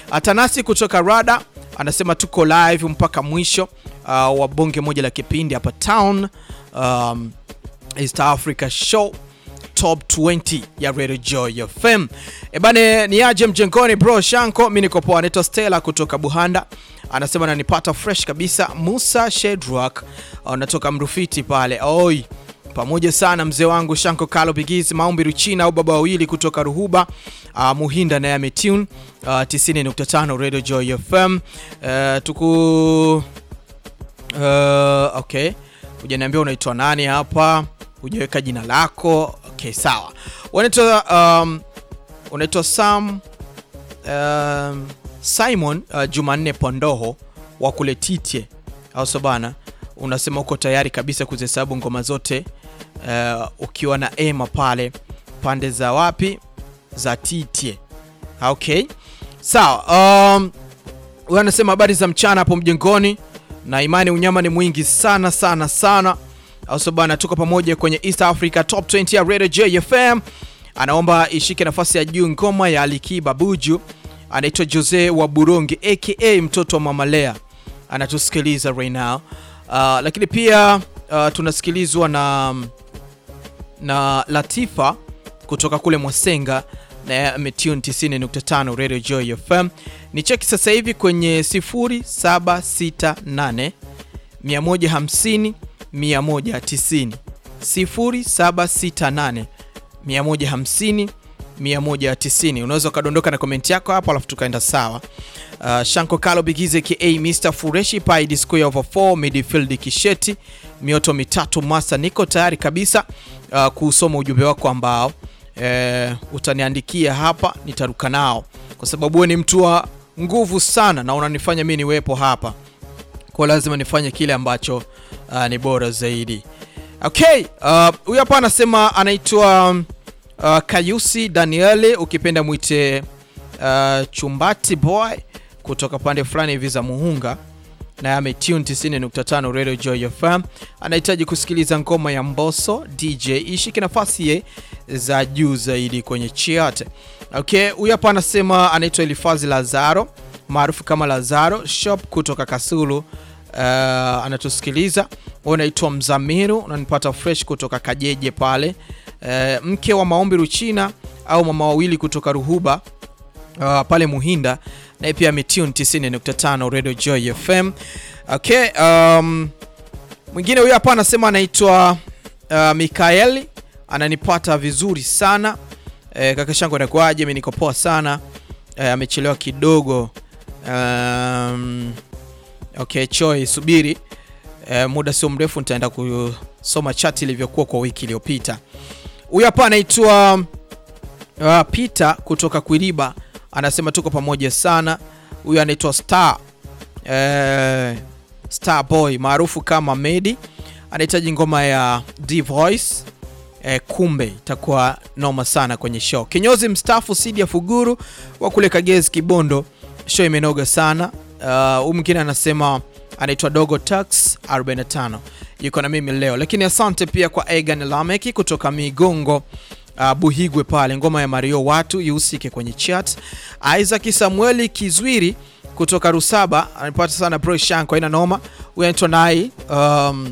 Atanasi kutoka Rada anasema tuko live mpaka mwisho uh, wa bonge moja la kipindi hapa town um, East Africa Show top 20 ya Radio Joy FM. Ebane ni aje mjengoni bro Shanko, mimi niko poa. Anaitwa Stella kutoka Buhanda anasema nanipata fresh kabisa. Musa Shedrock anatoka Mrufiti pale oi pamoja sana mzee wangu Shanko Kalo Bigizi Maombi Ruchina au baba wawili kutoka Ruhuba uh, Muhinda na Yametune uh, 90.5 Radio Joy FM uh, tuku uh, okay, hujaniambia unaitwa nani hapa, hujaweka jina lako. Okay, sawa. Unaitwa um, unaitwa Sam um, Simon uh, Jumanne Pondoho wa kule Titye au so bana, unasema uko tayari kabisa kuzihesabu ngoma zote uh, ukiwa na Ema pale pande za wapi za Titye. Okay, sawa. Um, huyu anasema habari za mchana hapo mjengoni, na imani unyama ni mwingi sana sana sana, au so bana, tuko pamoja kwenye East Africa Top 20 ya Radio JFM. Anaomba ishike nafasi ya juu ngoma ya Alikiba Buju anaitwa Jose wa Burongi aka mtoto wa Mama Lea anatusikiliza right now. Uh, lakini pia uh, tunasikilizwa na na Latifa kutoka kule Mwasenga na ametune 90.5 Radio Joy FM. Ni cheki sasa hivi kwenye 0768 150 190 0768 150 190. Unaweza ukadondoka na komenti yako hapo alafu tukaenda sawa. Uh, Shanko Kalo Bigize ka Mr Fureshi Pai Disco over 4 midfield Kisheti mioto mitatu masa, niko tayari kabisa uh, kusoma ujumbe wako ambao uh, utaniandikia hapa, nitaruka nao kwa sababu wewe ni mtu wa nguvu sana na unanifanya mimi niwepo hapa, kwa lazima nifanye kile ambacho uh, ni bora zaidi. Okay, huyu uh, hapa anasema anaitwa Uh, Kayusi Daniele ukipenda mwite uh, Chumbati boy kutoka pande fulani hivi za Muhunga na ametune 90.5 Radio Joy FM. Anahitaji kusikiliza ngoma ya Mbosso DJ ishike nafasi ye za juu zaidi kwenye chart. Okay, huyu hapa anasema anaitwa Elifazi Lazaro maarufu kama Lazaro Shop kutoka Kasulu. Uh, anatusikiliza. Wewe unaitwa Mzamiru, unanipata fresh kutoka Kajeje pale. Uh, mke wa Maombi Ruchina au mama wawili kutoka Ruhuba uh, pale Muhinda, naye pia ametune 90.5 Radio Joy FM. Okay, um, mwingine huyo hapa anasema anaitwa uh, Mikaeli, ananipata vizuri sana uh, kaka shangu anakuaje? Mimi niko poa sana uh, amechelewa kidogo um, okay, Choi subiri uh, muda sio mrefu nitaenda kusoma chat ilivyokuwa kwa wiki iliyopita. Huyu hapa anaitwa uh, Peter kutoka Kwiliba anasema tuko pamoja sana. Huyu anaitwa Star uh, Star Boy maarufu kama Medi, anahitaji ngoma ya D Voice uh, kumbe itakuwa noma sana kwenye show. Kinyozi mstaafu Sidi ya Fuguru wa kule Kagezi Kibondo, show imenoga sana. Huyu uh, mwingine anasema anaitwa Dogo Tax 45 yuko na mimi leo, lakini asante pia kwa Egan Lameki kutoka Migongo uh, Buhigwe pale, ngoma ya Mario watu ihusike kwenye chat. Isaac Samueli Kizwiri kutoka Rusaba anapata sana bro Shanko, ina noma. Huyu anaitwa Nai um,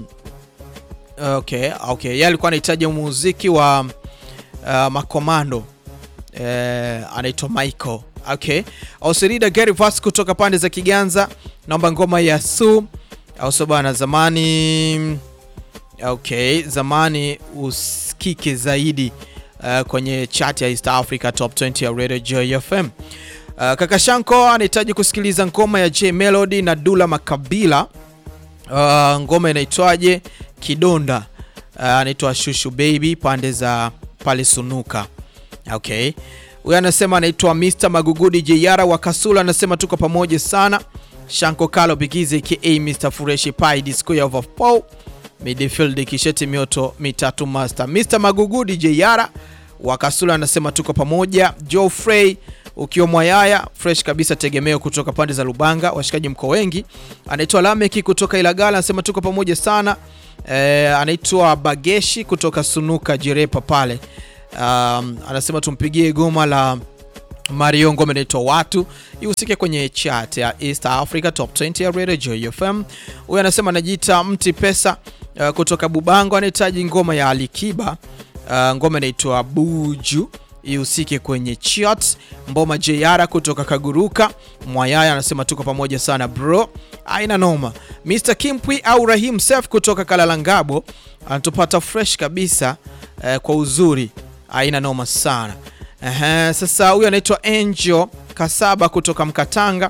okay, okay. Yeye alikuwa anahitaji muziki wa uh, makomando eh, anaitwa Michael Okay. Ausirida Gary Vas kutoka pande za Kiganza, naomba ngoma ya Su au bana zamani. Okay, zamani usikike zaidi uh, kwenye chat ya East Africa Top 20 ya Radio Joy FM. Uh, kaka Shanko anahitaji kusikiliza ngoma ya J Melody na Dula Makabila. Uh, ngoma inaitwaje? Kidonda. Uh, anaitwa Shushu Baby pande za pale Sunuka. Okay. Huyu anasema anaitwa Mr Magugudi Jeyara wa Kasula, anasema tuko pamoja sana. Shanko Kalo Bigize ka Mr Fureshi Pai Disco ya over Paul midfield Kisheti mioto mitatu master. Mr Magugudi Jeyara wa Kasula anasema tuko pamoja. Joe Frey ukiwa Mwayaya fresh kabisa, tegemeo kutoka pande za Lubanga, washikaji mko wengi. Anaitwa Lameki kutoka Ilagala anasema tuko pamoja sana. E, anaitwa Bageshi kutoka Sunuka Jirepa pale Um, anasema tumpigie goma la Mario ngoma inaitwa watu ihusike kwenye chat ya East Africa Top 20 ya Radio Joy FM. Huyu anasema anajiita mti pesa uh, kutoka Bubango, anahitaji ngoma ya Alikiba uh, ngoma inaitwa Buju ihusike kwenye chat. Mboma JR kutoka Kaguruka Mwayaya anasema tuko pamoja sana bro, aina noma. Mr Kimpwi au Rahim Sef kutoka Kalalangabo anatupata fresh kabisa uh, kwa uzuri, aina noma sana. Aha, sasa huyu anaitwa Angel Kasaba kutoka Mkatanga